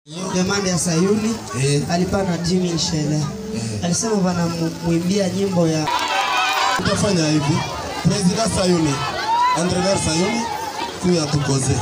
Demande ya Sayuni Eh. alipana Jimmy Nshele alisema wanamwimbia nyimbo ya Tutafanya hivi, President Sayuni, Andrever Sayuni, kuya tukoze.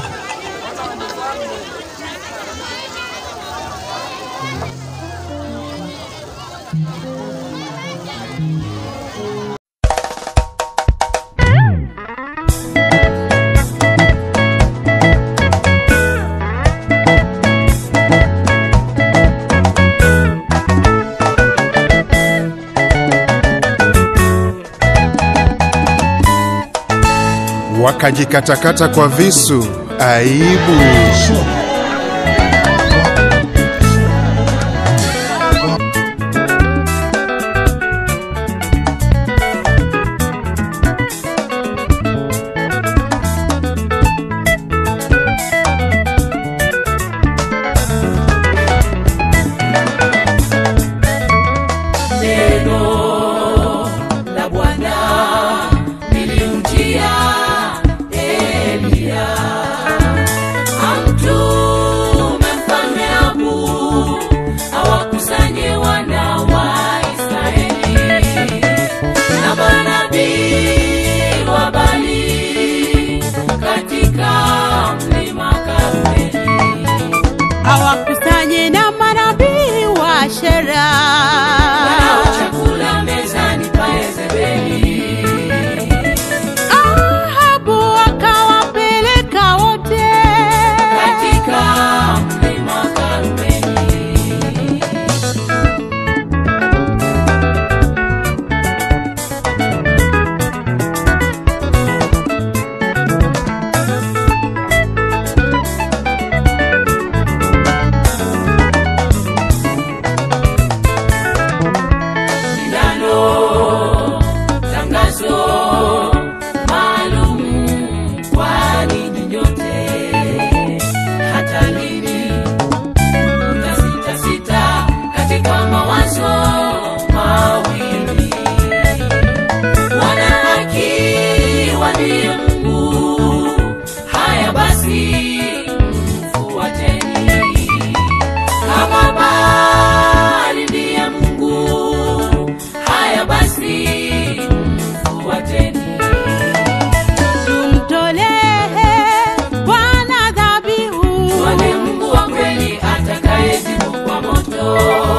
wakajikatakata kwa visu. Aibu! Neno la Bwana lilimjia Eliya, amtume mfalme Ahabu awakusanye wana wa Israeli na manabii wa Baali katika mlima Karmeli. awakusanye na manabii wa Shera Wanao chakula mezani pa Yezebeli. Ahabu akawapeleka wote katika mlima Karmeli. Sindano, tangazo maalum kwa ninyi nyote. Hata lini mtasitasita katika mawazo mawili? Wana haki walio Mungu, haya basi mfuateni. Kama Baali ndiye Mungu, haya basi mfuateni. tumtolee Bwana dhabihu Tuone Mungu wa kweli atakayejibu kwa moto.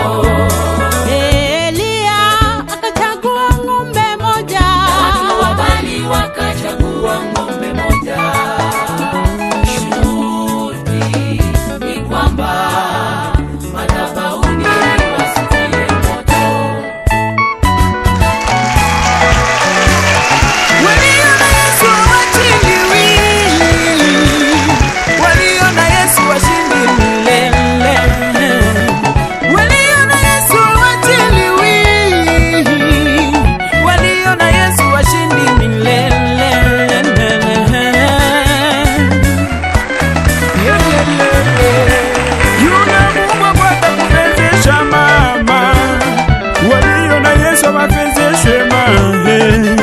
Eliya akachagua ng'ombe moja Watu wa Baali wakachagua ng'ombe moja. Shughuli ni kwamba madhabahuni wasitie moto. Waliona Yesu hawachiliwi, waliona Yesu washindi milele. Waliona Yesu hawachiliwi, waliona Yesu washindi milele. Yule Mungu akwenda kupenzesha mama, waliona Yesu wapenzeshwe mama.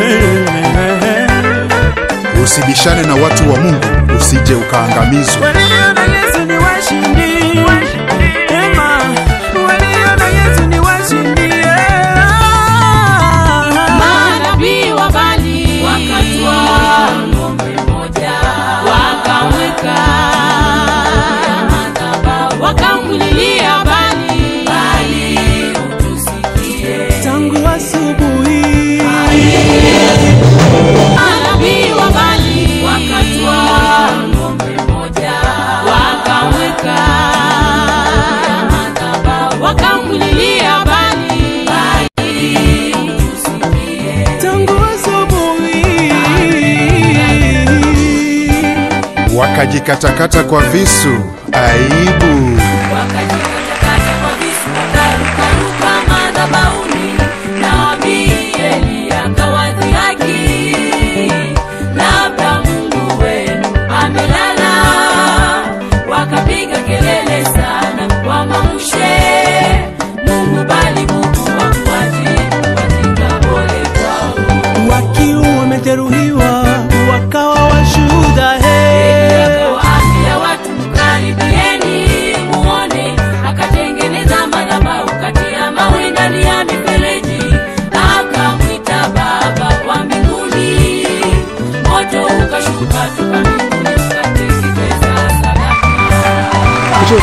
Usibishane na watu wa Mungu, usije ukaangamizwa. Waliona Yesu ni washindi. Ema, waliona Yesu ni washindi. manabii wa Baali Wakatwaa ng'ombe moja, wakamweka madhabahu wakamlilia Baali Bali utusikie. Tangu asubuhi manabii wa Baali Wakatwaa ng'ombe moja, wakamweka madhabahu wakamlilia Baali utusikie. tangu asubuhi Wakajikatakata kwa visu. Aibu! Wakajikatakata kwa visu wakarukaruka madhabahuni, nabii Eliya akawadhihaki, labda Mungu wenu amelala. Wakapiga kelele sana wamamshe Mungu, bali Mungu hakuwajibu katika pole kwao. wakiwa wamejeruhiwa wakawa washuhuda he Akawaambia watu, mkaribieni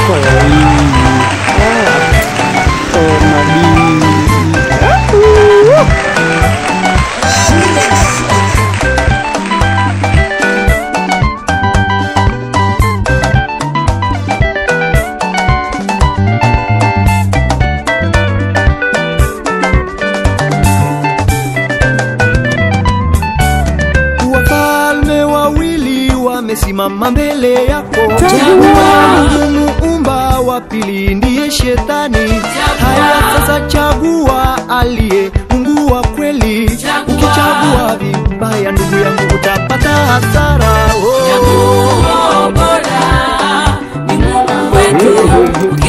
wafalme wawili wamesimama mbele yako Mungu muumba wa pili ndiye shetani haya sasa chagua aliye mungu wa kweli ukichagua vibaya ndugu yangu utapata hasara oh. Chaguo bora ni Mungu wetu.